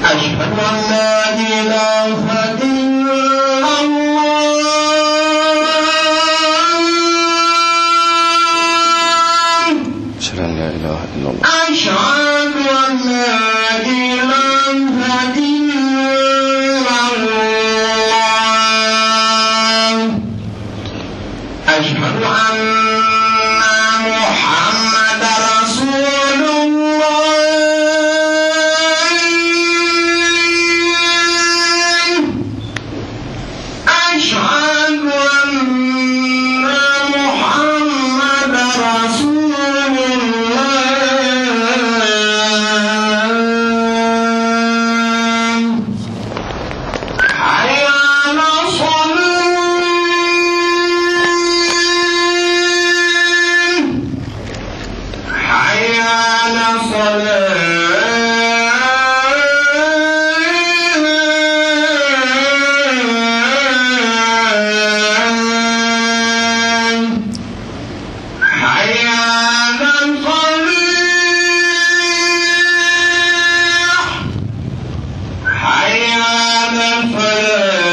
أشهد أن لا إله إلا الله أشهد أن لا إله إلا الله أشهد أن لا إله إلا الله أشهد أن محمد رسول الله أشهد أن محمد رسول الله حي على الصلاة حي على الصلاة حي على الفلاح حي على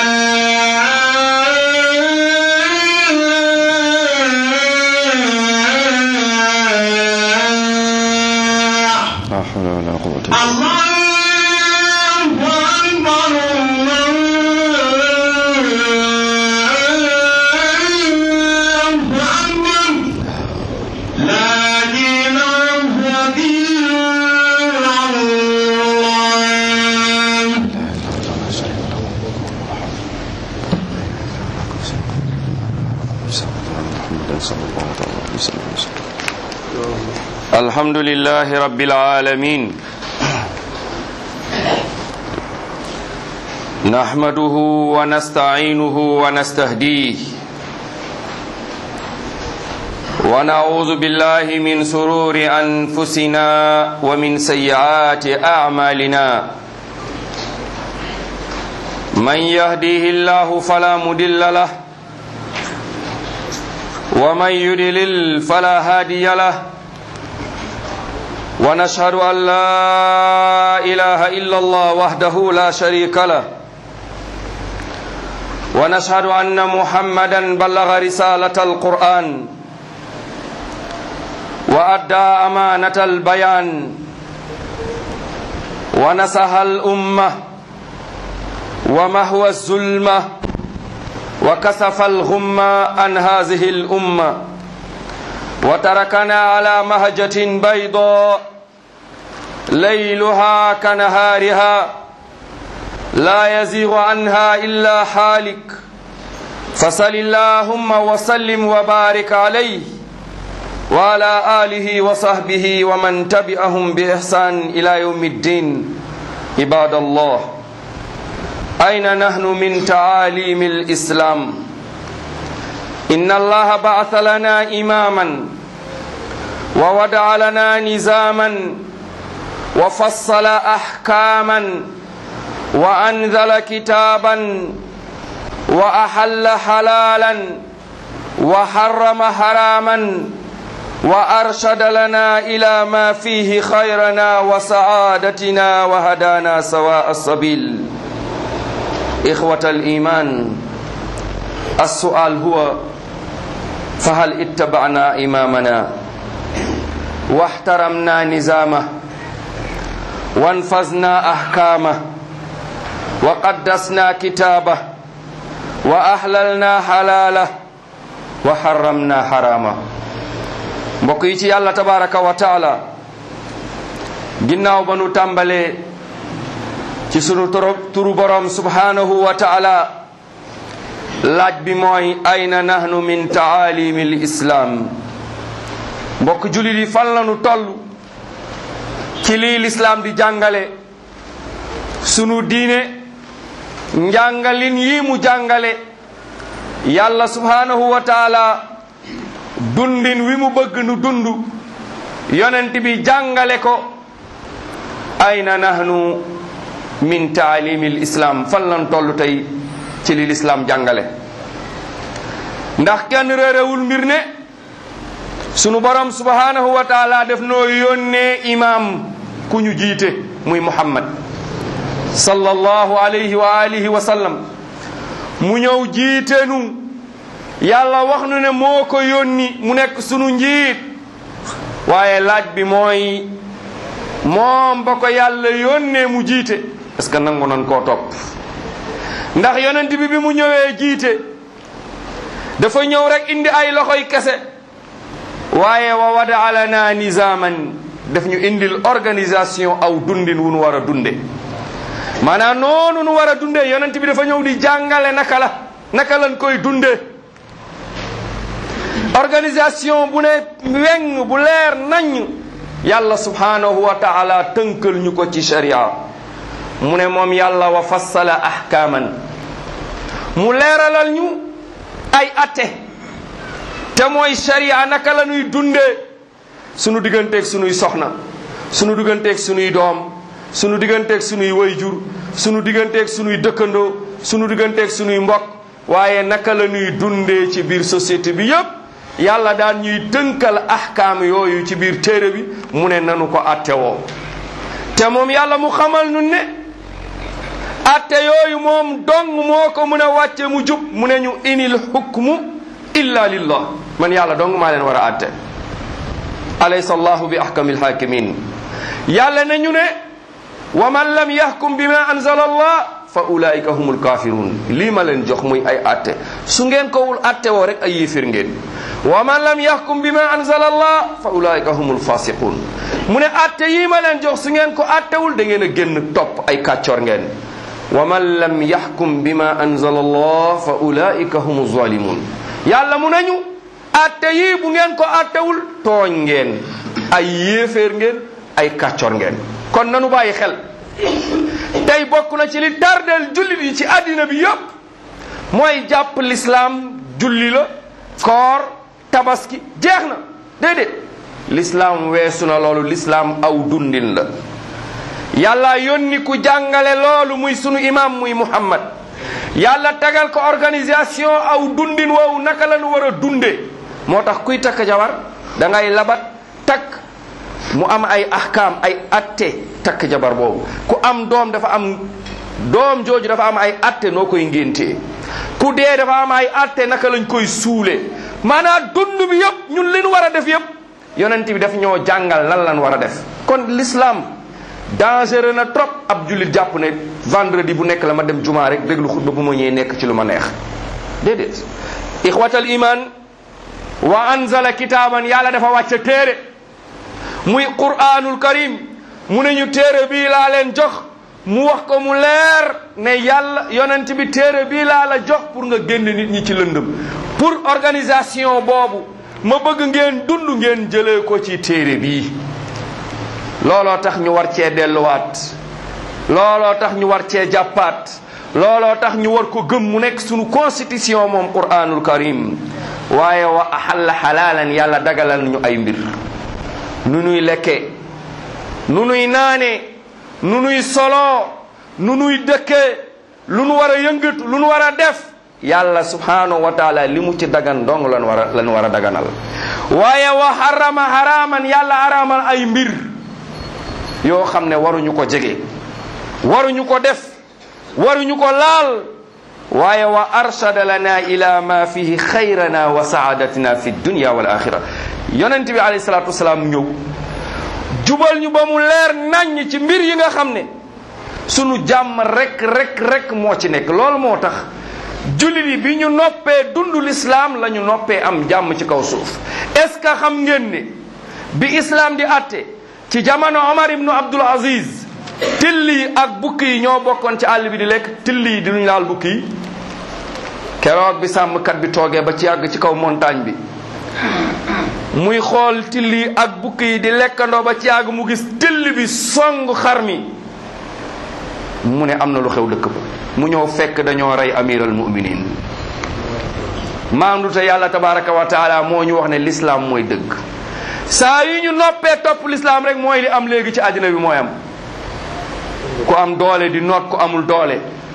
الفلاح لا حول ولا قوة إلا بالله الله أكبر الله أكبر لا إله إلا الله محمد صلى الله عليه وسلم الحمد لله رب العالمين نحمده ونستعينه ونستهديه ونعوذ بالله من سرور أنفسنا ومن سيئات أعمالنا من يهديه الله فلا مضل له ومن يضلل فلا هادي له ونشهد أن لا إله إلا الله وحده لا شريك له ونشهد أن محمدا بلغ رسالة القرآن وأدى أمانة البيان ونصح الأمة ومهوى الظلمة وكسف الغمة عن هذه الأمة وتركنا على مهجة بيضاء ليلها كنهارها لا يزيغ عنها إلا حالك فصل اللهم وسلم وبارك عليه وعلى آله وصحبه ومن تبعهم بإحسان إلى يوم الدين عباد الله أين نحن من تعاليم الإسلام إن الله بعث لنا إماما ووضع لنا نظاما وفصل أحكاما وأنزل كتابا وأحل حلالا وحرم حراما وأرشد لنا إلى ما فيه خيرنا وسعادتنا وهدانا سواء السبيل إخوة الإيمان السؤال هو فهل اتبعنا إمامنا واحترمنا نظامه وانفذنا أحكامه وقدسنا كتابه وأحللنا حلاله وحرمنا حرامه mbokk yi ci yàlla tabaraka wa taala ginnaaw ba nu tàmbalee ci sunu turu borom subhanahu wa taala laaj bi mooy ayna nahnu min taalimi l islaam mbokk julit yi fan la nu toll ci lii lislaam di jàngale sunu diine njàngalin yi mu jàngale yàlla subhanahu wa taala dundin wi mu bëgg nu dund yonent bi jàngale ko ayna nahnu min taalimi l islam fan lan toll tey ci li lislaam jàngale ndax kenn réerewul mbir ne sunu borom subhanahu wa taala def noo yónnee imaam ku ñu jiite muy muhammad sallallahu alayhi wa alihi wa sallam mu ñëw jiitenu yàlla wax nu ne moo ko yónni mu nekk sunu njiit waaye laaj bi mooy moom ba ko yàlla yónnee mu jiite est-ce que nangu nan koo topp ndax yonent bi bi mu ñëwee jiite dafa ñëw rek indi ay loxoy kese waaye wa wada lana nizaman daf ñu indil organisation aw dundin wu nu war a dunde maanaam noonu nu war a dunde yonent bi dafa ñëw di jàngale naka la naka lañ koy dunde organisation bu ne weng bu leer nañ yàlla subhanahu wa taala tënkal ñu ko ci sharia mu ne moom yàlla wa fassala ahkaaman mu leeralal ñu ay atte te mooy sharia naka la ñuy dundee sunu digganteeg sunuy soxna sunu digganteeg sunuy doom sunu digganteeg sunuy wayjur sunu digganteeg sunuy dëkkandoo sunu digganteeg sunuy mbokk waaye naka la ñuy dundee ci biir société bi yépp yàlla daan ñuy tënkal ahkaam yooyu ci biir téere bi mu ne nanu ko atte woo te moom yàlla mu xamal nu ne atte yooyu moom dong moo ko mun a wàcce mu jub mu ne ñu inil hukmu illa lillah man yàlla dong maa leen war a atte alaysa allahu bi ahkamil hakimin yàlla ne ñu ne wa man lam yahkum bima anzala allah fa ulaika humul kafirun lii ma leen jox muy ay atte su ngeen kowul atte woo rek ay yéefir ngeen wa man lam yahkum bima anzala allah fa ulaika humul fasiqun mu ne atte yii ma leen jox su ngeen ko attewul da ngeen a génn topp ay kàccor ngeen wa man lam yahkum bima anzala allah fa ulaika humu zalimun yàlla mu nañu atte yii bu ngeen ko attewul tooñ ngeen ay yéeféer ngeen ay kàccor ngeen kon nanu bàyyi xel tey bokk na ci li tardeel jullit yi ci àddina bi yépp mooy jàpp lislaam julli la koor tabaski jeex na déedéet lislaam weesu na loolu lislaam aw dundin la yàlla yónni ku jàngale loolu muy sunu imam muy muhammad yàlla tegal ko organisation aw dundin woowu naka la nu war a dunde moo tax kuy takk jabar da ngay labat takk mu am ay ahkaam ay atte takk jabar boobu ku am doom dafa am doom jooju dafa am ay atte noo koy ngéntee ku dee dafa am ay atte naka lañ koy suule maanaam dund bi yëpp ñun li ñu war a def yëpp yonent bi daf ñoo jàngal lan lan war a def kon l'islam dangereux na trop ab jullit jàpp ne vendredi bu nekk la ma dem jumaa rek déglu xutba bu ma ñëwee nekk ci lu ma neex déedéet ixwatal iman wa anzala kitaaban yàlla dafa wàcce téere muy qur'anul karim mu ne ñu téere bii laa leen jox mu wax ko mu leer ne yàlla yonent bi téere bii laa la jox pour nga génn nit ñi ci lëndëm pour organisation boobu ma bëgg ngeen dund ngeen jëlee ko ci téere bii looloo tax ñu war cee delluwaat looloo tax ñu war cee jàppaat looloo tax ñu war ko gëm mu nekk sunu constitution moom qur'anul karim waaye wa ahalla xalaalan yàlla dagalal ñu ay mbir nu nuy lekkee nu nuy naanee nu nuy soloo nu nuy dëkkee lu nu war a yëngatu lu nu war a def yàlla subhanahu wa taala li mu ci dagan dong lan war a lan war a daganal waaye wa harama haraman yàlla haramal ay mbir yoo xam ne waruñu ko jege waruñu ko def waruñu ko laal waaye wa arshada lana ila ma fihi xayrana wa saadatina fi dunya wal axira yonent bi alayhi salatu wasalaam ñëw jubal ñu ba mu leer naññ ci mbir yi nga xam ne sunu jàmm rek rek rek moo ci nekk loolu moo tax jullit yi bi ñu noppee dund lislaam la ñu noppee am jàmm ci kaw suuf est ce que xam ngeen ne bi islam di atte ci jamono Omar ibnu Abdul Aziz till yi ak bukki yi ñoo bokkoon ci àll bi di lekk till yi dinuñ laal bukki yi keroog bi sàmmkat bi toogee ba ci yàgg ci kaw montagne bi muy xool till yi ak bukki yi di lekkandoo ba ci yàgg mu gis till bi song xar mi mu ne am na lu xew dëkk ba mu ñëw fekk dañoo rey amiral muminin maandu te yàlla tabaraka wa taala moo ñu wax ne l'islam mooy dëgg saa yu ñu noppee topp l'islam rek mooy li am léegi ci àddina bi mooy am ku am doole di noot ku amul doole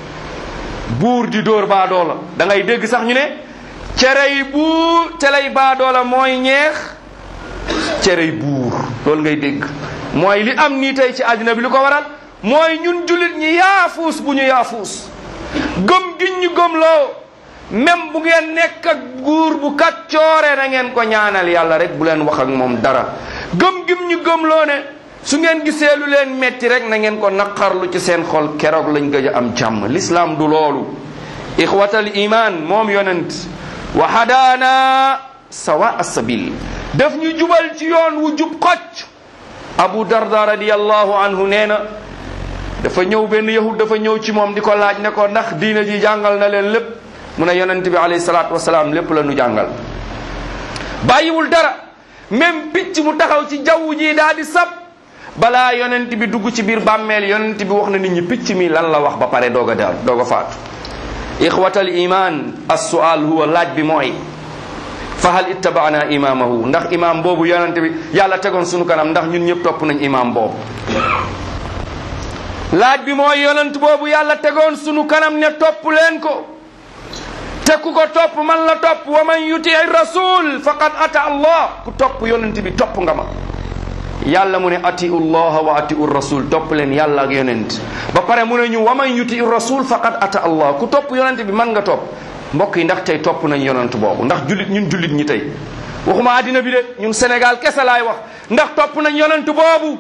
buur di dóor baa doola da ngay dégg sax ñu ne cerey buur cerey baa doola mooy ñeex cerey buur loolu ngay dégg mooy li am nii tey ci àddina bi li ko waral mooy ñun jullit ñi yaafuus bu ñu yaafuus gëm giñ ñu gëmloo même bu ngeen nekk ak guur bu kaccoore na ngeen ko ñaanal yàlla rek bu leen wax ak moom dara gëm gim ñu gëmloo ne su ngeen gisee lu leen metti rek na ngeen ko naqarlu ci seen xol keroog lañ gëj a am jàmm l'islam du loolu ixwatal iman moom yonent wa hadaana sawa asabil daf ñu jubal ci yoon wu jub xocc abu darda radiallahu anhu nee na dafa ñëw benn yahud dafa ñëw ci moom di ko laaj ne ko ndax diina ji jàngal na leen lépp mu ne yonent bi alayhi salaatu wasalaam lépp la nu jàngal bàyyiwul dara même picc mu taxaw ci jaww ji daal di sab balaa yonent bi dugg ci biir bàmmeel yonent bi wax na nit ñi picc mi lan la wax ba pare doog a daal doog a faatu ixwatal iman assual huwa laaj bi mooy fa hal ittabaana imamahu ndax imam boobu yonent bi yàlla tegoon sunu kanam ndax ñun ñëpp topp nañ imam boobu laaj bi mooy yonent boobu yàlla tegoon sunu kanam ne topp leen ko te ku ko topp man la topp wa man yuti rasul faqad ata allah ku topp yonent bi topp nga ma yàlla mu ne atiu llaha wa atiu rasul topp leen yàlla ak yonent ba pare mu ne ñu wa man yuti rasul faqad ata allah ku topp yonent bi man nga topp mbokk yi ndax tey topp nañ yonent boobu ndax jullit ñun jullit ñi tey waxuma àddina bi de ñun Sénégal kese laay wax ndax topp nañ yonent boobu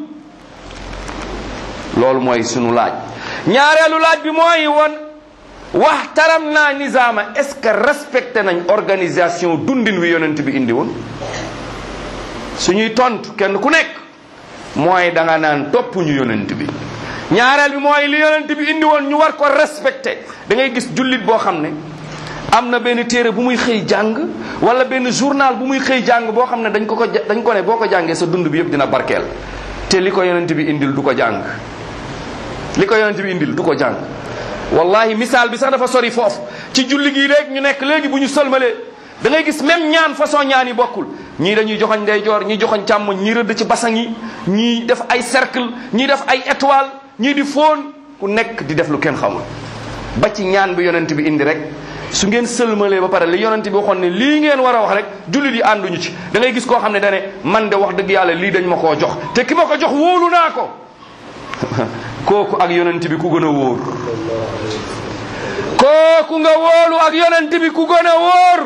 loolu mooy sunu laaj ñaareelu laaj bi mooy won waxtaram naa nizaama est-ce que respecté nañ organisation dundin wi yonent bi indi woon suñuy tontu kenn ku nekk mooy da nga naan topp ñu yonent bi ñaareel bi mooy li yonent bi indi woon ñu war ko respecté da ngay gis jullit boo xam ne am na benn téere bu muy xëy jàng wala benn journal bu muy xëy jàng boo xam ne dañ ko ko dañ ko ne boo ko jàngee sa dund bi yëpp dina barkeel te li ko yonent bi indil du ko jàng li ko yonent bi indil du ko jàng wallahi misaal bi sax dafa sori foofu ci julli gii rek ñu nekk léegi bu ñu sëlmalee da ngay gis même ñaan façon ñaan yi bokkul ñii dañuy joxoñ ndeyjoor ñii joxoñ càmmoñ ñii rëdd ci basang yi ñii def ay cercle ñii def ay étoile ñii di fóon ku nekk di def lu kenn xamul ba ci ñaan bi yonent bi indi rek su ngeen sëlmalee ba pare li yonent bi waxoon ne lii ngeen war a wax rek jullit yi ànduñu ci da ngay gis koo xam ne dane man de wax dëgg yàlla lii dañ ma koo jox te ki ma ko jox wóolu naa ko kooku ak yonent bi ku gën a wóor kooku nga wóolu ak yonent bi ku gën a wóor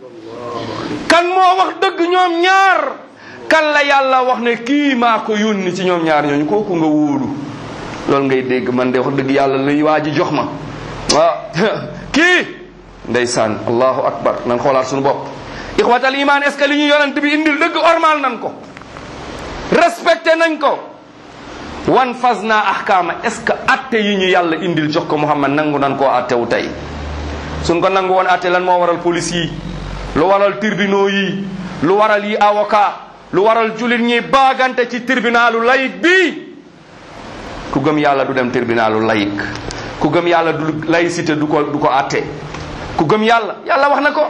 kan moo wax dëgg ñoom ñaar kan la yàlla wax ne kii maa ko yónni ci ñoom ñaar ñooñu kooku nga wóolu loolu ngay dégg man de wax dëgg yàlla luy waa ji jox ma waaw kii ndeysaan allahu akbar nan xoolaat suñu bopp ixwatal iman est ce que li ñu yonent bi indil dëgg ormal nan ko respecté nañ ko wan fas naa ahkaama est ce que atte yi ñu yàlla indil jox ko muhammad nangu nan koo attewu tey suñ ko nangu woon atte lan moo waral police yi lu waral tribunaux yi lu waral yi avocat lu waral julit ñi baagante ci tribunalu layik bi ku gëm yàlla du dem tribunalu layik ku gëm yàlla du laïcité du ko du ko atte ku gëm yàlla yàlla wax na ko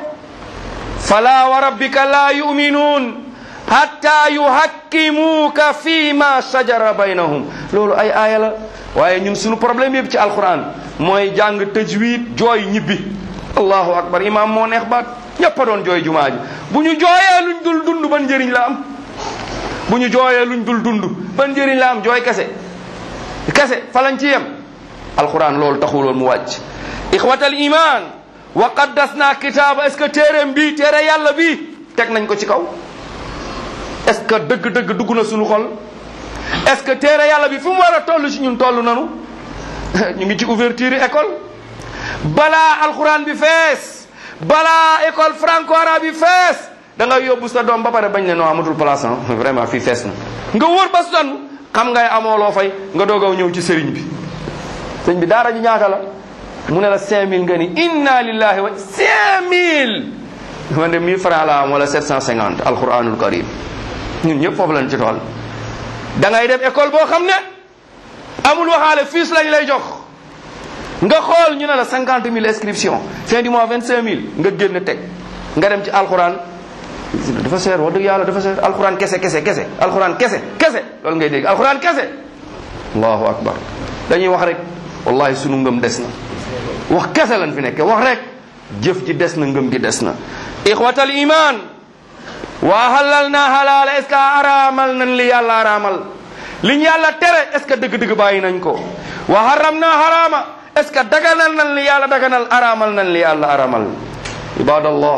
fala wa rabbika la yuminuun hatta yuhakkimuuka fi ma shajara baynahum loolu ay aaya la waaye ñun suñu problème yëpp ci alquran mooy jàng tajwid jooy ñibbi allahu akbar imam moo neex baat ñëpp a doon jooy jumaa ji bu ñu jooyee luñ dul dund ban njëriñ la am bu ñu jooyee luñ dul dund ban njëriñ la am jooy kese kese fa lañ ci yem alquran loolu taxuloon mu wàcc ixwatal iman wa qaddasna kitaaba est ce que téereem bii téere yàlla bii teg nañ ko ci kaw est ce que dëgg-dëgg dugg na suñu xol est ce que téere yàlla bi fu mu war a toll ci ñun toll nanu ñu ngi ci ouverture école balaa alquran bi fees balaa école franco arabe bi fees da nga yóbbu sa doom ba pare bañ ne non amatul place vraiment fii fees na nga wóor ba sonn xam ngay amoo loo fay nga doogaw ñëw ci sëriñ bi sëriñ bi daara ji ñaata la mu ne la 5000 nga ni inna lillahi wa 5000 man de 1000 francs la am wala 750 alquranul karim ñun ñëpp foofu lañ ci tool da ngay dem école boo xam ne amul waxaale fiis lañ lay jox nga xool ñu ne la 50 000 inscription fin du mois 25 000 nga génn teg nga dem ci alquran dafa seer wax dëgg yàlla dafa seer alquran kese kese kese alquran kese kese loolu ngay dégg alquran kese allahu akbar dañuy wax rek wallahi sunu ngëm des na wax kese lañ fi nekke wax rek jëf ji des na ngëm gi des na ixwatal iman wa halal na halaala est ce que araamal nañ li yàlla araamal liñ yàlla tere est ce que dëgg-dëgg bàyyi nañ ko wa haram na harama est ce que daganal nañ li yàlla daganal aramal nañ li yàlla aramal ibadallah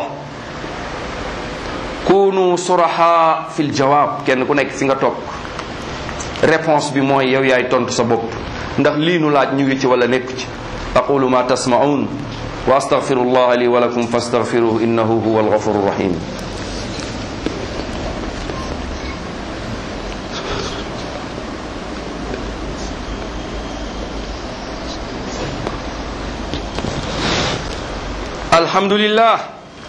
kunu suraha fil jawab kenn ku nekk fi nga toog réponse bi mooy yow yaay tontu sa bopp ndax lii nu laaj ñu ngi ci wala nekk ci aqulu ma tasmaun wa astaghfirullah li wa lakum fastaghfiruhu innahu huwa alghafuru rahim الحمد لله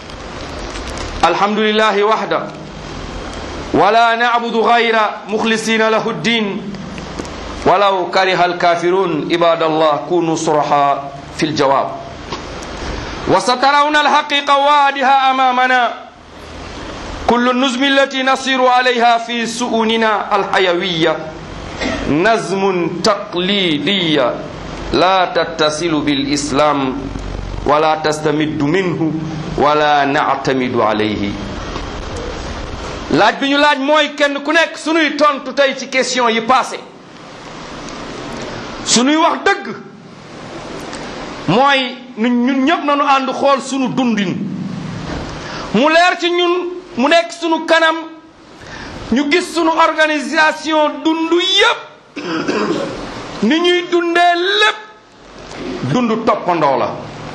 الحمد لله وحده ولا نعبد غير مخلصين له الدين ولو كره الكافرون عباد الله كونوا صرحاء في الجواب وسترون الحقيقة واضحة أمامنا كل النظم التي نصير عليها في سؤوننا الحيوية نظم تقليدية لا تتصل بالإسلام ولا تستمد منه ولا نعتمد عليه laaj bi ñu laaj mooy kenn ku nekk sunuy tontu tey ci question yi passé sunuy wax dëgg mooy ñun ñëpp nañu ànd xool sunu dundin mu leer ci ñun mu nekk sunu kanam ñu gis sunu organisation dund yépp ni ñuy dundee lépp dund toppandoo la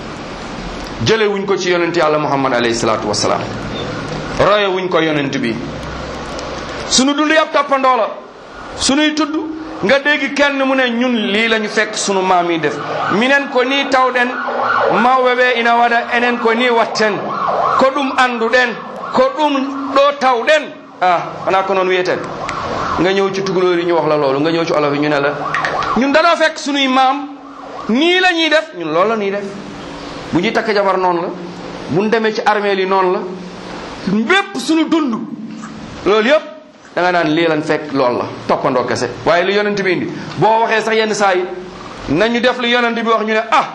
jële wuñ ko ci yonent yàlla muhammad alayhi salaatu wasalaam roye wuñ ko yonent bi sunu dund yëpp toppandoo la sunuy tudd nga dégg kenn mu ne ñun lii la ñu fekk sunu maam yi def minen ko ni tawɗen mawɓe ɓe ina waɗa enen ko ni watten ko ɗum anduɗen ko ɗum ɗo tawɗen ah wona ko noon wiyeten nga ñëw ci tugalóor yi ñu wax la loolu nga ñëw ci olof yi ñu ne la ñun danoo fekk sunuy maam nii la ñuy def ñun loolu la ñuy def bu ñuy takk jabar noonu la bu ñu demee ci armée li noonu la bépp suñu dund loolu yëpp da nga naan lii lan fekk loolu la toppandoo kese waaye lu yonent bi indi boo waxee sax yenn saa yi nañu def lu yonent bi wax ñu ne ah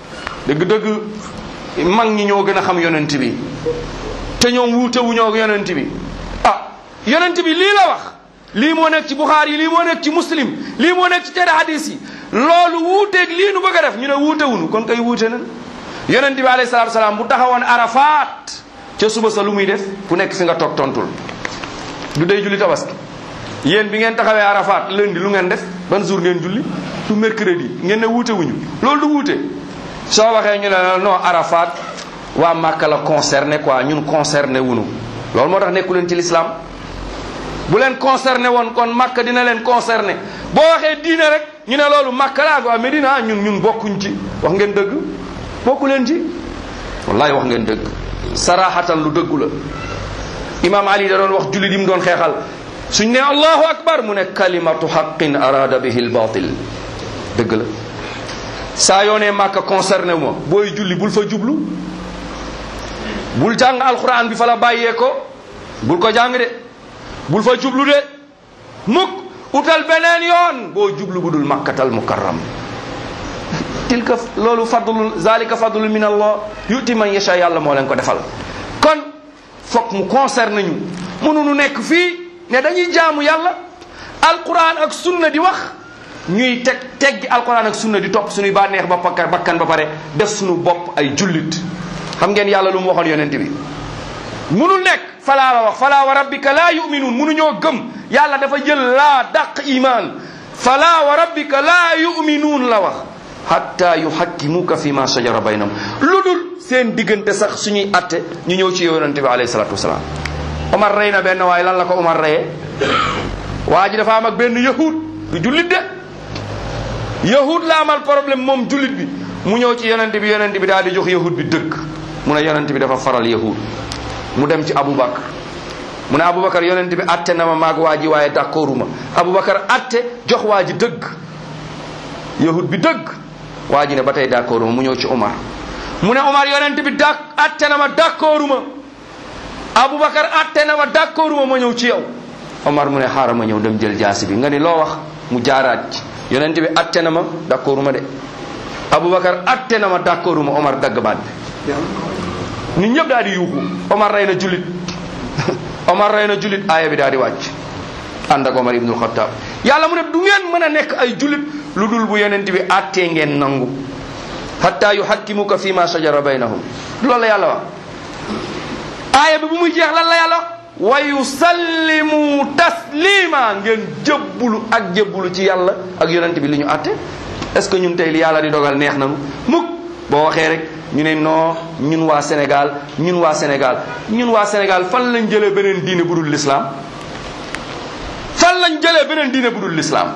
dëgg-dëgg mag ñi ñoo gën a xam yonent bi te ñoom wuute wu ñoo yonent bi ah yonent bi lii la wax lii moo nekk ci Buxaari yi lii moo nekk ci muslim lii moo nekk ci tere hadis yi loolu wuuteeg lii nu bëgg a def ñu ne wuute wunu kon kay wuute nan yonent bi alayhi salaatu salaam bu taxawoon arafaat ca suba sa lu muy def ku nekk fi nga toog tontul du day julli tabaski yéen bi ngeen taxawee arafaat lundi lu ngeen def ban jour ngeen julli du mercredi ngeen ne wuute wuñu loolu du wuute soo waxee ñu ne non arafaat waa Màkka la concerné quoi ñun concerné wunu loolu moo tax nekku leen ci l'islam bu leen concerné woon kon Màkka dina leen concerné boo waxee diine rek ñu ne loolu Màkka laa waa Medina ñun ñun bokkuñ ci wax ngeen dëgg bokku leen ci wallahi wax ngeen dëgg saraxatan lu dëggu la imam ali da doon wax jullit yi mu doon xeexal suñ ne allahu akbar mu ne kalimatu xaqin arada bihi lbatil dëgg la saa yoo ne màkka concerné wu ma booy julli bul fa jublu bul jàng alquran bi fa la bàyyee ko bul ko jàng de bul fa jublu de mukk utal beneen yoon boo jublu bu dul makkatal mukarram tilka loolu fadlu zalika fadlu min allah yuti man yasha yàlla moo leen ko defal kon foog mu concerne ñu mënuñu nekk fii ne dañuy jaamu yàlla alquran ak sunna di wax ñuy teg teggi alquran ak sunna di topp suñuy bànneex ba bakkan ba pare def suñu bopp ay jullit xam ngeen yàlla lu mu waxoon yonent bi munul nekk falaa la wax falaa wa rabbika laa yuminuun munuñoo gëm yàlla dafa jël laa dàq iman falaa wa rabbika laa yuminuun la wax hatta yuhakkimuka fi ma shajara baynahum lu dul seen diggante sax suñuy atte ñu ñëw ci yonente bi alayhi salatu wasalaam Omar rey na benn waaye lan la ko Omar reyee waa ji dafa am ak benn yahud du jullit de yahud la amal problème moom jullit bi mu ñëw ci yonente bi yonente bi daal di jox yahud bi dëgg mu ne yonente bi dafa faral yahud mu dem ci Aboubacar mu ne Aboubacar yonente bi atte na ma maag waa ji waaye d'accorduma Aboubacar atte jox waa ji dëgg yahud bi dëgg waa ji ne ba tey d'accord ma mu ñëw ci Omar mu ne Omar yonent bi dak atte na ma d'accord ma Aboubacar atte na ma d'accord ma ma ñëw ci yow Omar mu ne xaaral ma ñëw dem jël jaasi bi nga ni loo wax mu jaaraat ci yonent bi atte na ma d'accord ma de Aboubacar atte na ma d'accord ma Omar dagg baat bi nit ñëpp daal di yuuxu Omar rey na julit Omar rey na julit aaya bi daal di wàcc ànd ak Omar ibnul Xattaab yàlla mu ne du ngeen mën a nekk ay jullit lu dul bu yonent bi àttee ngeen nangu hatta yuhakkimuka fi ma shajara baynahum loolu la yàlla wax aaya bi bu muy jeex lan la yàlla wa yusallimu taslima ngeen jëbbulu ak jëbbulu ci yàlla ak yonent bi li ñu àtte est ce que ñun tey li yàlla di dogal neex nanu mukk boo waxee rek ñu ne non ñun waa Sénégal ñun waa Sénégal ñun waa Sénégal fan lañ jëlee beneen diine bu dul l'islam fan lañ jëlee beneen diine bu dul l'islam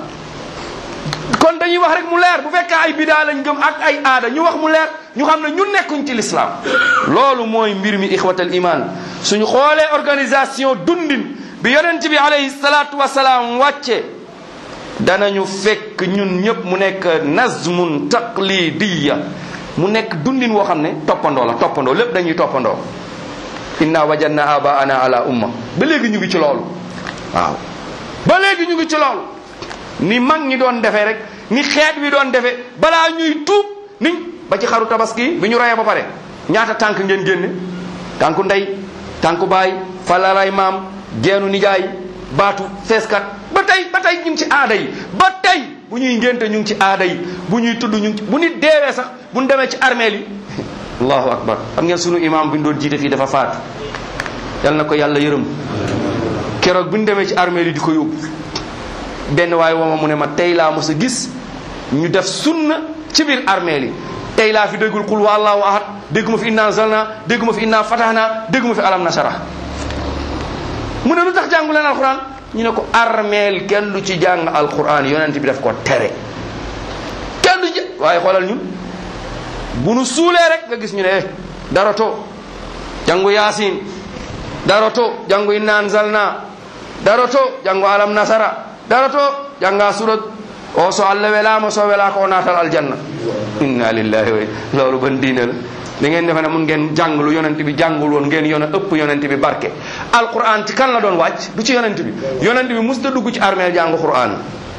kon dañuy wax rek mu leer bu fekkee ay bidaa lañ gëm ak ay aada ñu wax mu leer ñu xam ne ñun nekkuñ ci l'islam loolu mooy mbir mi ixwatal iman suñu xoolee organisation dundin bi yonent bi alayhi salaatu wasalaam wàcce danañu fekk ñun ñëpp mu nekk nazmun taqlidiya mu nekk dundin woo xam ne toppandoo la toppandoo lépp dañuy toppandoo inna wajadna abaana ala umma ba léegi ñu ngi ci loolu waaw ba léegi ñu ngi ci loolu ni mag ñi doon defee rek ni xeet wi doon defee balaa ñuy tuub ni ba ci xaru tabaski bi ñu reyee ba pare ñaata tànk ngeen génne tànku ndey tànku baay falaray maam geenu nijaay baatu feeskat ba tey ba tey ñu ngi ci aada yi ba tey bu ñuy ngénte ñu ngi ci aada yi bu ñuy tudd ñu ngi ci bu nit deewee sax bu ñu demee ci armeel yi allahu akbar xam ngeen sunu imam bi ñu doon jiite fii dafa faatu yal na ko yàlla yërëm keroog bu ñu demee ci armeel yi di ko yóbbu benn waaye woo ma mu ne ma tey laa mos a gis ñu def sunna ci biir armeel yi tey laa fi déggul qul wa allahu ahad dégguma fi inna anzalna dégguma fi inna fatahna dégguma fi alam nasara mu ne lu tax jàngu leen alquran ñu ne ko armeel kenn du ci jàng alquran yonent bi daf ko tere kenn du ci waaye xoolal ñun bu nu suulee rek nga gis ñu ne eh dara to jàngu yaasin dara to jàngu inna anzalna dara to jàngu alam nasara dara to jànga surat o so allah welama so wela ko o natal aljanna inna lillahi wa loolu ban diine la da ngeen defe ne mun ngeen jàng lu yonent bi jàngul woon ngeen yone ëpp yonent bi barke alquran ci kan la doon wàcc du ci yonent bi yonent bi mus da dugg ci armeel jàng quran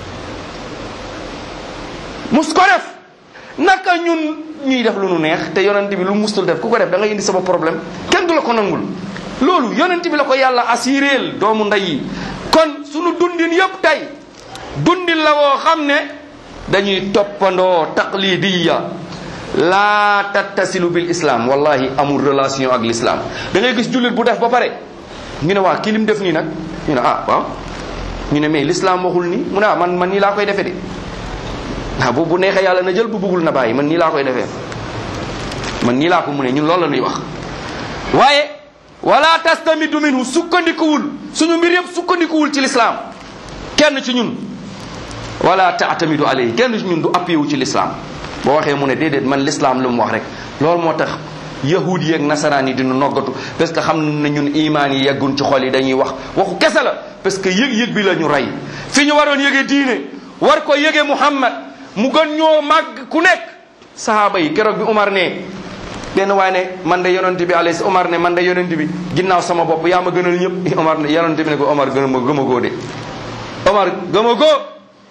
mus ko def naka ñun ñuy def lu nu neex te yonent bi lu mustul def ku ko def da nga indi sama problème kenn du la ko nangul loolu yonent bi la ko yàlla assuréel doomu ndey yi kon sunu dundin yëpp tey dundin la woo xam ne dañuy toppandoo taqlidiya laa tattasilu bil islam wallahi amul relation ak l'islam da ngay gis jullit bu def ba pare ñu ne waa kii lim def nii nag ñu ne ah waaw ñu ne mais l'islam waxul nii mu ne ah man man nii laa koy defee de ah bu bu neexee yàlla na jël bu bëggul na bàyyi man nii laa koy defee man nii laa ko mu ne ñun loolu la ñuy wax waaye wala tastamidu minhu sukkandikuwul suñu mbir yëpp sukkandikuwul ci l'islam kenn ci ñun wala taatamidu alayhi kenn ci ñun du appuyé wu ci l'islam boo waxee mu ne déedéet man l'islam lu mu wax rek loolu moo tax yahud yi ak nasaraan yi dinu noggatu parce que xam na ñun imaan yi yeggun ci xol yi dañuy wax waxu kese la parce que yëg-yëg bi la ñu rey fi ñu waroon yëge diine war ko yëge muhammad mu gën ñoo màgg ku nekk sahaaba yi keroog bi Umar ne benn waaye ne man de yonent bi alayhi Omar ne man de yonent bi ginnaaw sama bopp yaa ma gënal ñëpp Omar ne yonent bi ne ko Omar gën ma gëm a goo de Omar gëm a goo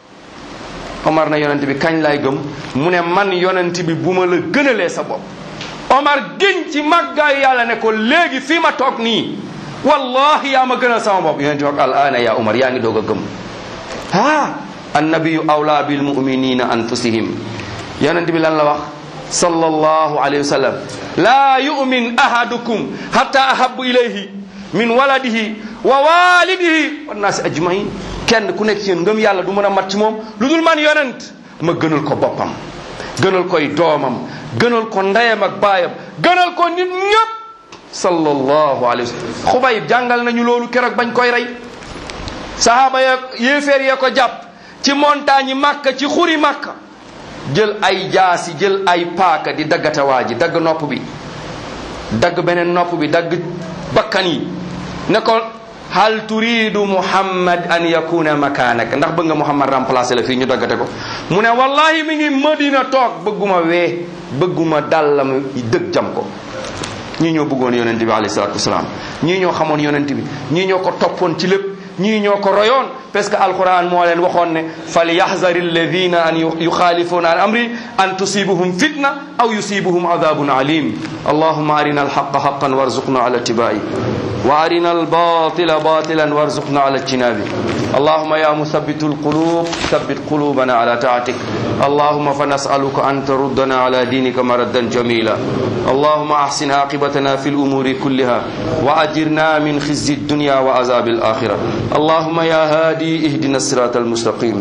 Omar ne yonent bi kañ laay gëm mu ne man yonent bi bu ma la gënalee sa bopp Omar giñ ci màggaayu yàlla ne ko léegi fii ma toog nii wallahi yaa ma gënal sama bopp yonent bi wax al ana ya Omar yaa ngi doog a gëm ah annabiyu awla bil muminina anfusihim yonent bi lan la wax sallallahu alayhi wa sallam laa yumin ahadukum hatta ahabu ilayhi min waladihi wa walidihi wannaasi ajmain kenn ku nekk ci yéen ngëm yàlla du mën a mat ci moom lu dul man yonent ma gënal ko boppam gënal koy doomam gënal ko ndeyam ak baayam gënal ko nit ñëpp sallallahu alayhi wa sallam xubayib jàngal nañu loolu keroog bañ koy rey sahaaba ya yéeféer ya ko jàpp ci montagne yi màkka ci xuri màkka jël ay jaasi jël ay paaka di daggata waa ji dagg nopp bi dagg beneen nopp bi dagg bakkan yi ne ko hal turidu muhammad an yakuna makanak ndax bëgg nga muhammad remplacer la fii ñu daggate ko mu ne wallahi mi ngi madina toog bëgguma wee bëgguma dàllam dëgg jam ko ñii ñoo bëggoon yonent bi alayhi salatu wasalaam ñii ñoo xamoon yonent bi ñii ñoo ko toppoon ci lépp ñii ñoo ko royoon parce que alquran moo leen waxoon ne fal yaxzari alladina an yuxaalifuuna an amri an tusibuhum fitna aw yusibuhum adabun alim allahuma arina alhaqa haqan warzuqna ala tibai wa arina albatila batilan warzuqna ala ijtinabi اللهم يا مثبت القلوب ثبت قلوبنا على طاعتك اللهم فنسألك أن تردنا على دينك مردا جميلا اللهم أحسن عاقبتنا في الأمور كلها وأجرنا من خزي الدنيا وعذاب الآخرة اللهم يا هادي اهدنا الصراط المستقيم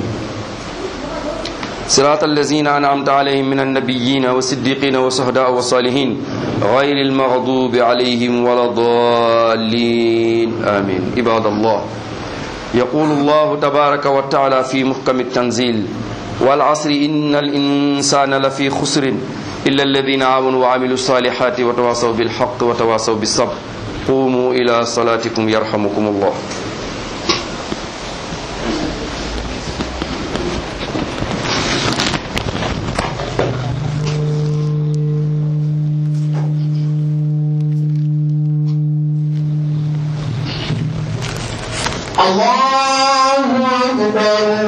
صراط الذين أنعمت عليهم من النبيين والصديقين والشهداء والصالحين غير المغضوب عليهم ولا الضالين آمين عباد الله يقول الله تبارك وتعالى في محكم التنزيل والعصر إن الإنسان لفي خسر إلا الذين آمنوا وعملوا الصالحات وتواصوا بالحق وتواصوا بالصبر قوموا إلى صلاتكم يرحمكم الله الله أكبر